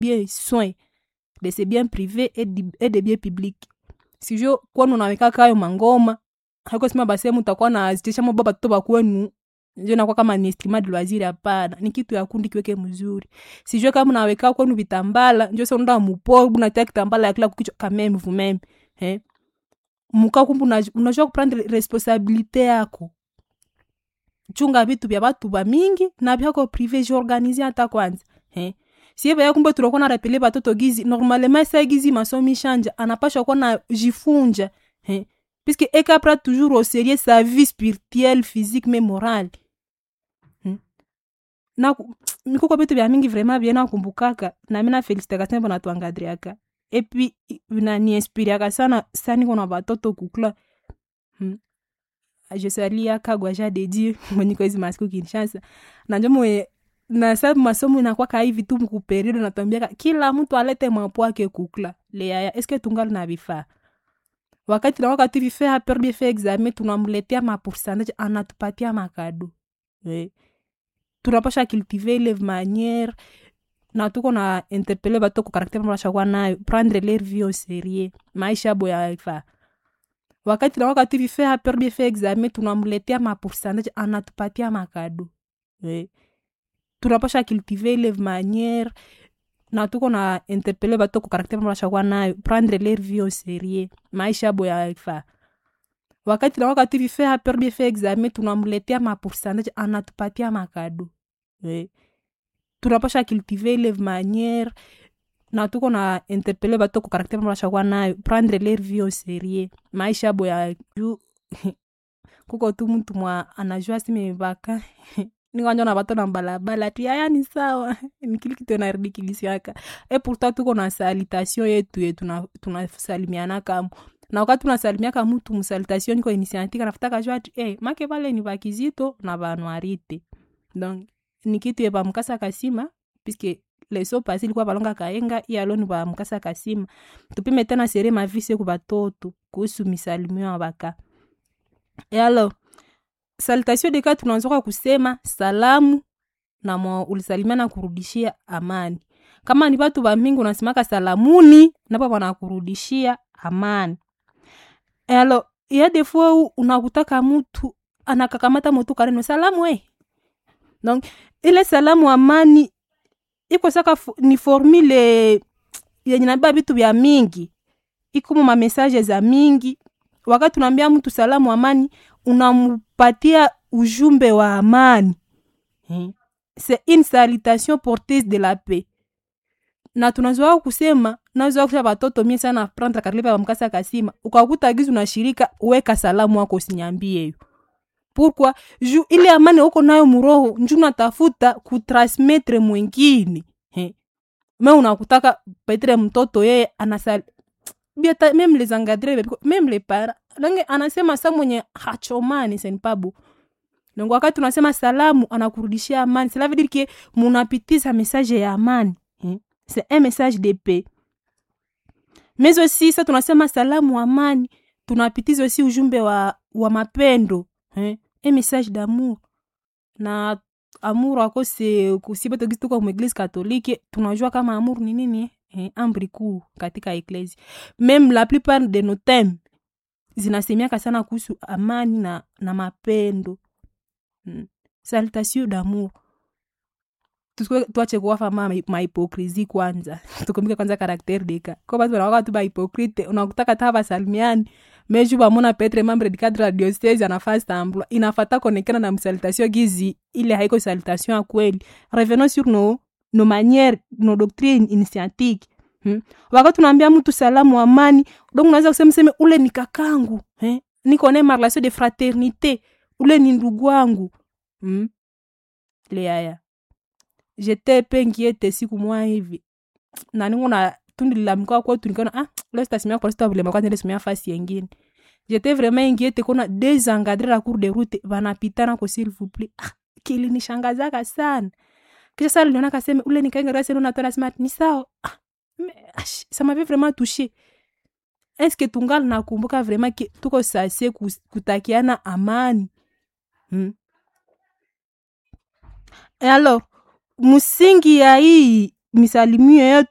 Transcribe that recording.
bien soin de ses biens privés et, di- et de biens publics sijo kwenu naweka kayo mangoma haiko sema basi mutakuwa na zitisha mabo batoto bakwenu njo nakuwa kama ni estima de loisir hapana ni kitu ya kundi kiweke mzuri sijue kama naweka kwenu vitambala njo se unaenda mupo unatia kitambala ya kila kukichwa kameme vumeme eh muka kumbu unaj- unajua kuprendre responsabilite yako chunga vitu vya batu ba mingi na vyako prive jiorganize hata kwanza eh sie baya kumbe tunakuwa na rapele batoto gizi normalement sa gizi masomi shanja anapashwa kuwa na jifunja eh puisque ekapra toujours au sérieux sa vie spirituelle physique mais morale hmm? na mikuko vitu vya mingi vraiment bien nakumbukaka na mina felicitaka sana bona tuangadriaka et puis naniinspiriaka sana sani kona batoto kukula hmm? je salia kagwaja de dieu mwenye kwa hizi masiku kinshasa na njo mwe na sababu masomo inakwaka hivi tu mkuperiode natwambiaka kila mtu alete mwapo wake kukula leaya eske tungali na vifaa wakati na wakati vifaa perbe fe examen tunamletea mapourcentage anatupatia makado eh. tunapasha cultiver ile manière na tuko na interpele bato ku karaktere mnashakuwa nayo prendre leur vie au sérieux maisha abo yaifa wakati na wakati vifaa perbe fe examen tunamletea mapourcentage anatupatia makado eh. tunapasha cultiver ile manière na tuko na interpele bato ku karaktere mnashakuwa nayo prendre leur vie au sérieux maisha abo yaifa wakati na wakati vifaa perbe fe examen tunamletea mapourcentage anatupatia makado eh. tunapasha cultiver ile manière na tuko na interpele bato ku karaktere mnashakuwa nayo prendre leur vie au sérieux maisha abo ya juu kuko tu mtu mwa anajua simebaka nikwanja na bato na balabala tu yaya ni sawa nikili kitu naridikilisiaka e pourtant tuko na salutation yetu ye tuna- tunasalimiana kamu na wakati tunasalimiaka mutu msalutation niko initiative nafutaka jua ati eh, make vale ni bakizito na banwarite donc ni kitu ye bamukasa kasima puisque leso pasi ilikuwa balonga kaenga iyalo ni bamukasa kasima tupime tena sere mavise ku batoto kuhusu misalimio ya baka e alors salutation deka tunaanzoka kusema salamu na mwa ulisalimia na kurudishia amani kama ni batu bamingi unasemaka salamuni napo wanakurudishia amani E alors ya defo unakutaka mutu anakakamata mutu kareno salamu we donc ile salamu amani iko saka fu- ni formule yenye nabeba vitu vya mingi ikumu mamessage za mingi wakati unaambia mtu salamu amani unampatia ujumbe wa amani hmm. c'est une salutation porteuse de la paix na tunazoa kusema nazoa kusha batoto mie sana prendre karibu ya mkasa kasima ukakuta gizu na shirika weka salamu wako usinyambie yo pourquoi ju ile amani uko nayo muroho nju natafuta kutransmettre mwingine He. me unakutaka petre mtoto yeye anasal biata meme les engadre meme les para lange anasema sa mwenye hachomani senpabu donc wakati tunasema salamu anakurudishia amani cela veut dire que munapitiza message ya amani He. c'est un message de paix mais aussi sa tunasema salamu amani tunapitiza aussi ujumbe wa, wa mapendo eh? un message d'amour na amour ako se kusibeto gisi tuko mueglise katolike tunajua kama amour ni nini eh? amri kuu katika eklesi meme la plupart de nos theme zinasemiaka sana kuhusu amani na, na mapendo mm. salutation d'amour Tusikwe- tuache kuwafa ma mahipokrisi kwanza tukumbuke kwanza karaktere deka ko batu banawaka tu bahipokrite unakutaka ta basalimiani meju bamona petre membre du cadre la diocese anafaa sambla inafata konekana na msalutation gizi ile haiko salutation ya kweli revenons sur nos, nos manières nos doctrines initiatiques hmm? wakati unaambia mtu salamu amani donc unaweza kusema seme ule ni kakangu eh? niko naye ma relation de fraternité ule ni ndugu wangu hmm? leaya jete pe ngiete siku mwa hivi na ningo na tundi lilamika kwetu nikaona ah leo sitasimia kwa sita vile kwanza nilisimia fasi yengine jete vraiment ingiete kuna deux encadrés la cour de route vanapitana ko s'il vous plaît ah kilinishangazaka sana kisha sasa niliona kaseme ule nikainga rasa ndio natoa smart ni sawa ah mais, ah, ça m'avait vraiment touché est-ce que tungali nakumbuka vraiment que tuko sase kutakiana amani hmm? Et alors msingi ya hii misalimio yetu